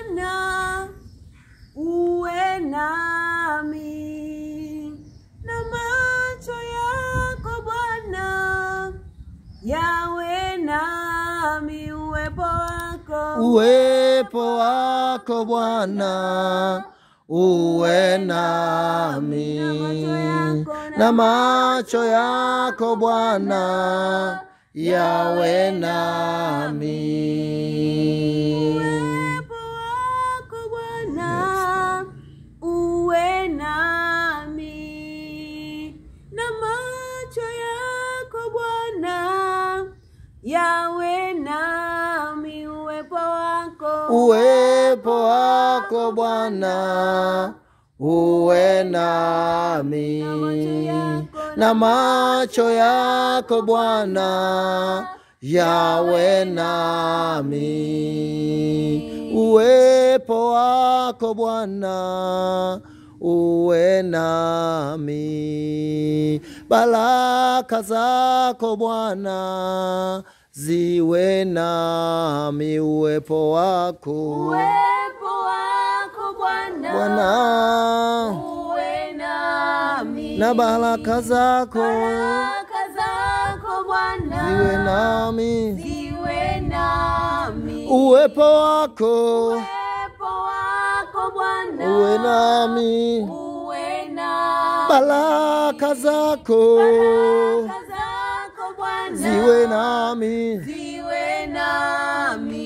Bwana uwe nami, na macho yako Bwana yawe nami, uwepo wako uwepo wako Bwana uwe nami, na macho yako Bwana yawe nami. uwepo wako Bwana uwe nami, na macho yako Bwana yawe nami, uwepo wako uwepo wako Bwana uwe nami, na macho yako Bwana yawe nami, uwepo wako Bwana uwe nami, baraka zako Bwana ziwe nami, uwepo wako uwepo wako Bwana Bwana uwe nami, na baraka zako baraka zako Bwana ziwe nami, ziwe nami, uwepo wako uwepo wako Bwana uwe nami, uwe nami, baraka zako baraka zako Bwana ziwe nami, ziwe nami,